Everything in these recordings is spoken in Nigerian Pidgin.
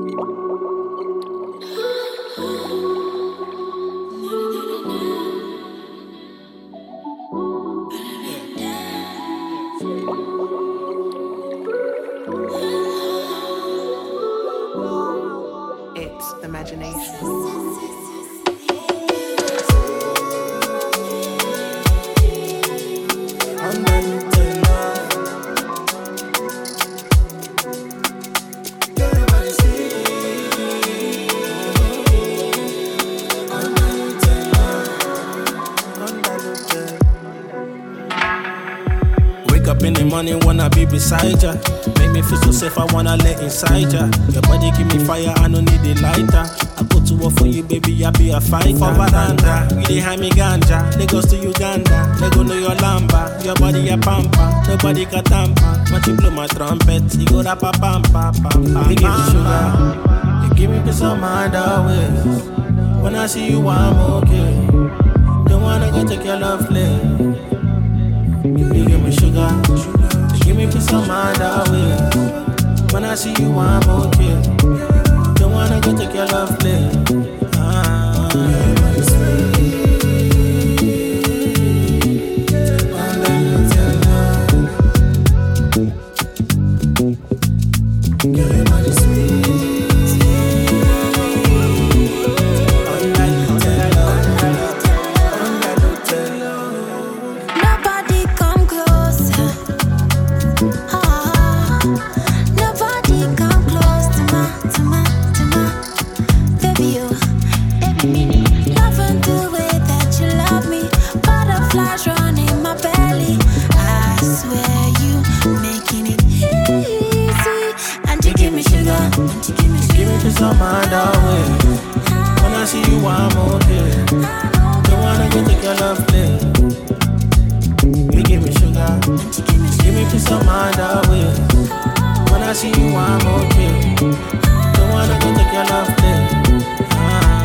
It's imagination. Wake up in the morning, wanna be beside ya. Make me feel so safe, I wanna lay inside ya. Your body give me fire, I don't need a lighter. I go to work for you, baby, I be a fighter. For veranda, you dey hide me ganja. Lagos to Uganda, they go know your lamba. Your body a pampa, nobody can tamper. Once you blow my trumpet, you go rap a pampa, pampa. You give me sugar, you give me peace of mind always. When I see you, I'm okay. Don't wanna go take your love play. You give me sugar, you give me peace of mind always. When I see you, I'm okay. Don't wanna go take your love play. Ah. Nobody come closer. Ah, nobody come close to my, to my, to my baby. You, loving the way that you love me. Butterflies running my belly. I swear you making it easy. And you give me sugar. And you give me Give me peace of mind always. When I see you, I'm okay. Don't wanna go take your love play. You give me sugar, give me peace of mind always. When I see you, I'm okay. Don't wanna go take your love play. Ah.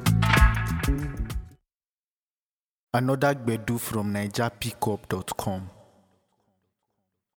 Another Gbedu from NigerPickup.com.